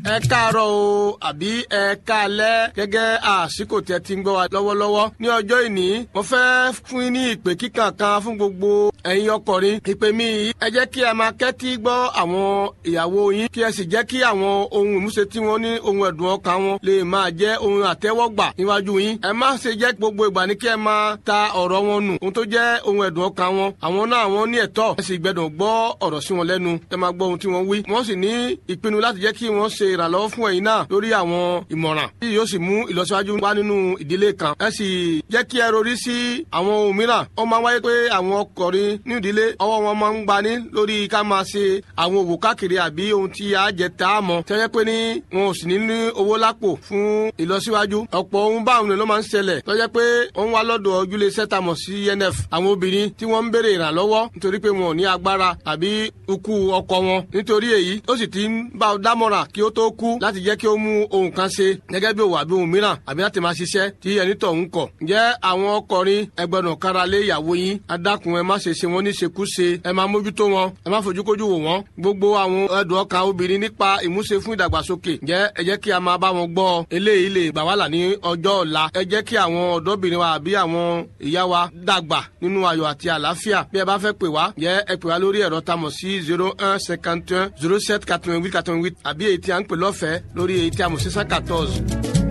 ẹ káàárọ̀ o àbí ẹ káalẹ́ gẹ́gẹ́ àsìkò tẹ́ ti ń gbọ́ wa lọ́wọ́lọ́wọ́ ní ọjọ́ ìní mo fẹ́ fún yín ní ìpè kíkàn kan fún gbogbo ẹ̀yin ọkùnrin ìpè mi yìí ẹ jẹ́ kí ẹ máa kẹ́tí gbọ́ àwọn ìyàwó yín kí ẹ sì jẹ́ kí àwọn ohun ìmúṣe tí wọ́n ní ohun ẹ̀dùn ọkàn wọn lè máa jẹ́ ohun àtẹ́wọ́gbà níwájú yín ẹ má ṣe jẹ́ gbogbo ìgbà ní kí ẹ máa ta ọ̀rọ̀ wọn nù ohun tó jẹ́ ohun ẹ̀dùn ọkàn wọn àwọn náà wọ́n ní ẹ̀tọ́ ẹ sì gbẹdọ̀ gbọ́ ọ̀rọ̀ sí wọn lẹ́nu ẹ máa gbọ́ ohun tí wọ́n wí wọ́n sì ní ìpinnu láti jẹ́ kí wọ́n ṣe ìrànlọ́wọ́ fún ẹ̀yin náà lórí àwọn ìmọ̀ràn tí yóò sì mú ìlọsíwájú wá nínú ìdílé kan ẹ sì jẹ́ kí ẹ rorí sí àwọn ohun mìíràn ó máa wáyé pé àwọn ọkùnrin ní ìdílé ọwọ́ wọn máa ń gbani lórí ká máa ṣe àwọn òwò káàkiri àbí ohun tí a jẹ tá a mọ̀ tẹ́lẹ̀ pé ní wọn ò sì ní ní owó lápò fún ìlọsíwájú ọ̀pọ̀ ohun báwọn ló máa ń ṣẹlẹ̀ tọ́jẹ́ pé wọ́n wá lọ́dọ̀ ojúlé sẹ́tàmọ̀ sí nf àwọn obìnrin tí wọ́n ń béèrè ìrànlọ́wọ́ nítorí pé wọn ò ní agbára àbí ikú ọkọ wọn nítorí èyí ó sì ti ń bá ọ dámọ̀ràn kí ó tó kú láti jẹ́ kí ó mú ohun kan ṣe gẹ́gẹ́ bí òwò àbí ohun mìíràn àbí láti máa ṣiṣẹ́ tí ẹni tọ̀ ń kọ̀. ǹjẹ́ àwọn ọkọrin ẹgbẹ̀rún kára lé ìyàwó yín adákun ẹ má ṣe ṣe wọn ní ṣekúṣe ẹ má mójútó wọn ẹ má fojúkójú wò wọn gbogbo àwọn ẹdùn ọkàn obìnrin nípa ìmúṣe fún ìdàgbàsókè ǹjẹ́ ẹ jẹ́ kí a máa bá wọn gbọ́ eléyìí lè gbà wá là ní ọjọ́ ọ̀la ẹ jẹ́ kí àwọn ọ̀dọ́bìnrin wa àbí àwọn ìyá wa dàgbà nínú ayọ̀ àti àlàáfíà bí ẹ bá fẹ́ pè wá ǹjẹ́ ẹ pè wá lórí ẹ̀rọ tamọ̀ sí zero un cinquante un zero sept quatre-vingt-huit quatre-vingt-huit àbí èyí tí a ń pè lọ́fẹ̀ẹ́ lórí èyí tí a mọ̀ sí cent quatorze.